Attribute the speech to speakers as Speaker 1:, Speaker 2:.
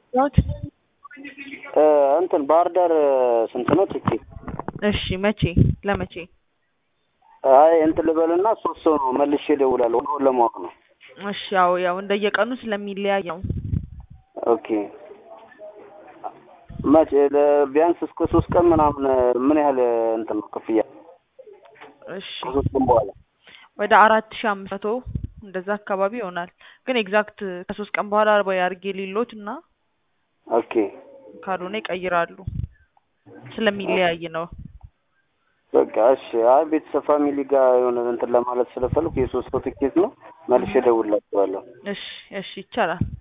Speaker 1: ያውት
Speaker 2: እ እንትን ባህር ዳር ስንት ነው ትኬት?
Speaker 1: እሺ መቼ ለመቼ?
Speaker 2: አይ እንትን ልበልና ሶስት ሰው ነው መልሼ እደውላለሁ ዋጋውን ለማወቅ ነው።
Speaker 1: እሺ ያው ያው እንደየቀኑ ስለሚለያይ ነው።
Speaker 2: ኦኬ መቼ ለ- ቢያንስ እስከ ሶስት ቀን ምናምን ምን ያህል እንትን ነው ክፍያ?
Speaker 1: እሺ
Speaker 2: ከሶስት ቀን በኋላ
Speaker 1: ወደ አራት ሺህ አምስት መቶ እንደዛ አካባቢ ይሆናል። ግን ኤግዛክት ከሶስት ቀን በኋላ ወይ አድርጌ ሊሎት እና
Speaker 2: ኦኬ
Speaker 1: ካልሆነ ይቀይራሉ ስለሚለያይ ነው።
Speaker 2: በቃ እሺ። አይ ቤተሰብ ፋሚሊ ጋር የሆነ እንትን ለማለት ስለፈለኩ የሶስት ሰው ትኬት ነው መልሼ እደውልላችኋለሁ።
Speaker 1: እሺ እሺ ይቻላል።